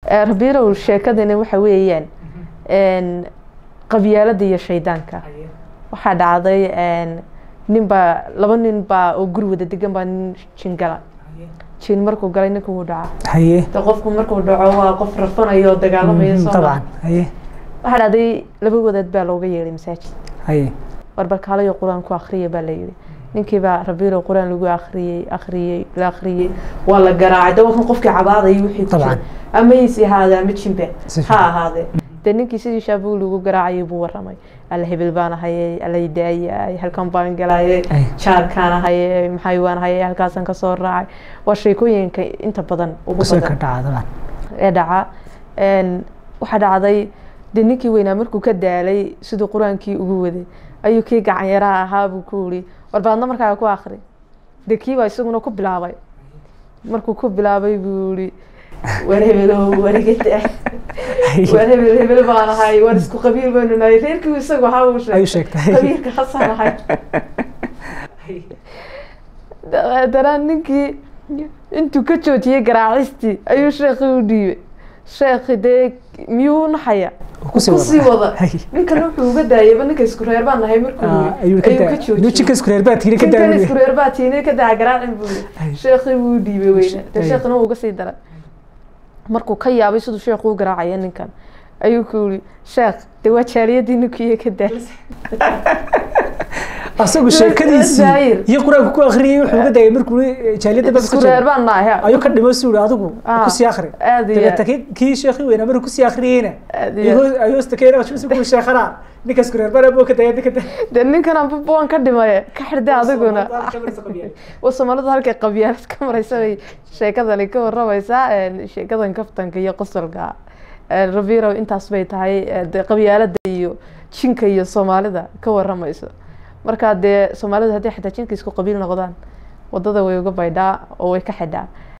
rabiirow sheekadani waxa weeyaan qabyaalada iyo shaydaanka waxaa dhacday ninbaa laba nin baa oo guri wada degan baa nin jin gala jin markuu galay ninka wuu dhaca haye de qofku markuu dhaco waa qof rafanayo oo dagaalamaya Mhm, soo طبعا haye waxaa dhacday laba wadaad baa looga yeeday masaajid haye warbarkaalayo qur-aan ku akriya baa la yidhi ninkii baa rabiiro qur-aan lagu akhriyey akhriyey la akhriyey waa la garaacay de wakan qofkii cabaadaya wixii ku Dabcan. jira ama is ahaade ama jimbe Si ha fiican. ahaadee dee ninkii sidii shaabuu lagu garaacayay buu waramay alla hebel baan ahayey alla daayay halkan baan galayay Ay. jaarkaan ahayey maxay waan ahayey halkaasaan kasoo raacay waa sheekooyinka inta badan ugu kusoo badan ka dhaca dabcan ee dhaca een, waxaa dhacday dee ninkii weynaa markuu ka daalay siduu qur-aankii ugu waday ayuu kii gacan yaraa ahaa buu ku yiri warbaadna markaa ku akri dee kii baa isaguna ku bilaabay markuu ku bilaabay buu yiri war hebelow warigada war hebel hebel baan ahay war isku qabiil baynu nahay reerkii isagu ahaa uu ayuu sheegtay sheegtay qabiilka xasan ahay dabeetana ninkii intuu ka joojiyey garaacistii ayuu sheekhi u dhiibay sheekhi dee miyuu u naxaya kusii kusii wada. wada Hay. ninkan wuxuu uga daayayba ninka isku reer baan nahay markuu Ah, yiri ayuu ka ayuu ka daa inuu joojiyey jinka isku reer baa tiiri ka ninkan daawiyey isku reer baa tiinay ka daa garaacin buu Hay. yiri sheekhi buu u dhiibay weyne dee Hay. sheekhina wuu uga sii daray markuu ka yaabay siduu sheekhu u garaacaya ninkan ayuu ku yiri sheekh dee waa jaaliyadii ninkuiyo ka daa asagu sheekadiisii Zaahir. iyo qur-aanka ku akhriyey wuxuu uga daayay markuu jaaliyadda bas isku reer baan nahay ayuu ka dhimo suuri adigu Ah, kusii akhri aad iyo dabeeta aad. kii- kii sheekhi weynaa markuu kusii akhriyeyna Aad iyo aad. ayuu hoosta keena ku sheekhana ninka isku reer bana buu ka daaya ninka dee ninkan anba waan ka dhimay ka xirday adiguna waa soomaalidu halkay qabyaalad ka maraysa bay sheekadani ka waramaysaa een, sheekadan kaftanka iyo qosolka Een, rabirow intaas bay tahay ee, dee qabyaalada iyo jinka iyo soomaalida ka waramayso marka dee soomaalidu haddii xitaa jinka isku qabiil noqdaan wadada way uga baydhaa oo way ka xidhaa